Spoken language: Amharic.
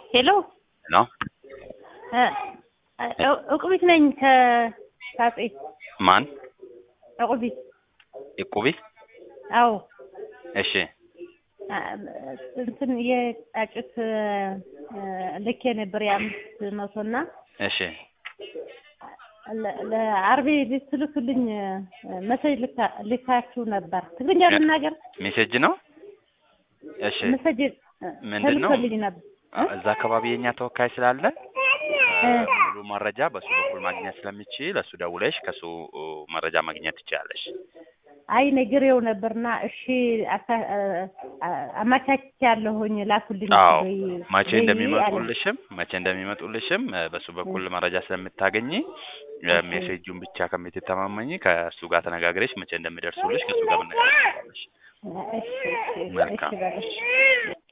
ሄሎ ነው እቁቢት ነኝ ከሳጼ ማን እቁቢት እቁቢ አዎ እሺ እንትን የጫጩት ልኬ ነበር የአምስት መቶ እና እሺ ለአርቤ ልትልኩልኝ መሰጅ ልካችሁ ነበር። ትግርኛ ልናገር ሜሴጅ ነው። እሺ መሰጅ ምንድን ነው? ተልኮልኝ ነበር። እዛ አካባቢ የኛ ተወካይ ስላለ ሙሉ መረጃ በሱ በኩል ማግኘት ስለሚችል እሱ ደውለሽ ከሱ መረጃ ማግኘት ትችላለሽ። አይ ነግሬው ነበርና እሺ አማቻች ያለሁኝ ላኩልኝ አዎ ወይ መቼ ወይ እንደሚመጡልሽም መቼ እንደሚመጡልሽም በሱ በኩል መረጃ ስለምታገኝ ሜሴጁን ብቻ ከምትተማመኝ ከእሱ ጋር ተነጋግረሽ መቼ እንደሚደርሱልሽ ከእሱ ጋር መነጋገር ትችላለሽ። አለ። እሺ እሺ እሺ መልካም። በለሽ